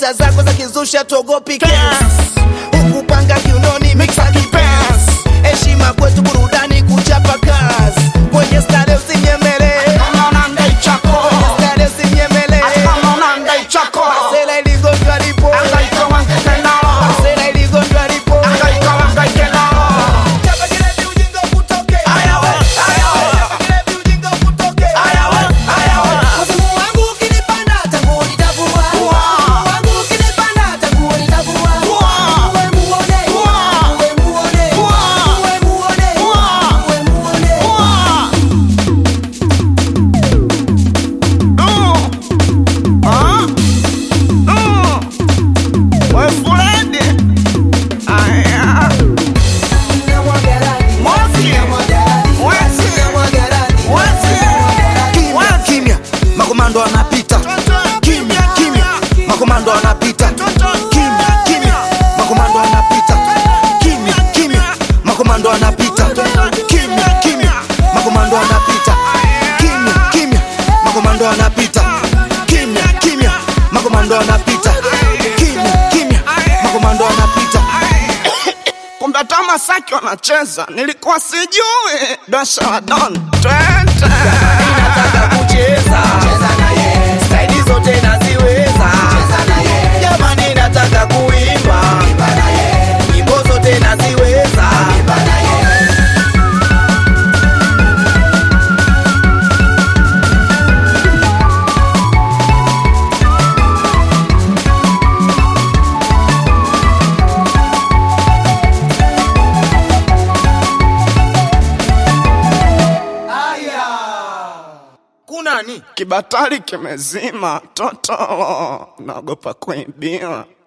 leta zako za kizusha tuogopi kesi ukupanga kiunoni mixa kipesi heshima kwetu burudani kuchapa kazi kwenye stare usinyemele kwenye stare usinyemele masela iligonjwa lipo masela iligonjwa lipo Chapa kilevi ujinga ukutoke. Chapa kilevi ujinga ukutoke. Mfumo wangu ukinipanda, tangu nitavua. Mfumo wangu ukinipanda, tangu nitavua. Uwe muone, uwe muone, uwe muone, uwe muone. Namwaga radi, namwaga radi, namwaga radi. Kimya, kimya, makomando wanapita. Kimya, kimya, makomando wanapita. Kimya, kimya, makomando wanapita. Kimya, kimya, makomando wanapita. Kimya, kimya, makomando wanapita. Kimya, kimya, makomando wanapita. Kimya, kimya, makomando wanapita. Kimya, kimya, makomando wanapita. kumbe hata Masaki wanacheza, nilikuwa sijui. Dasha wa Don twende Nataka kucheza staili zote naziweza jamani nataka kuimba nyimbo zote naziweza kunani kibatari kimezima, toto naogopa kuibiwa.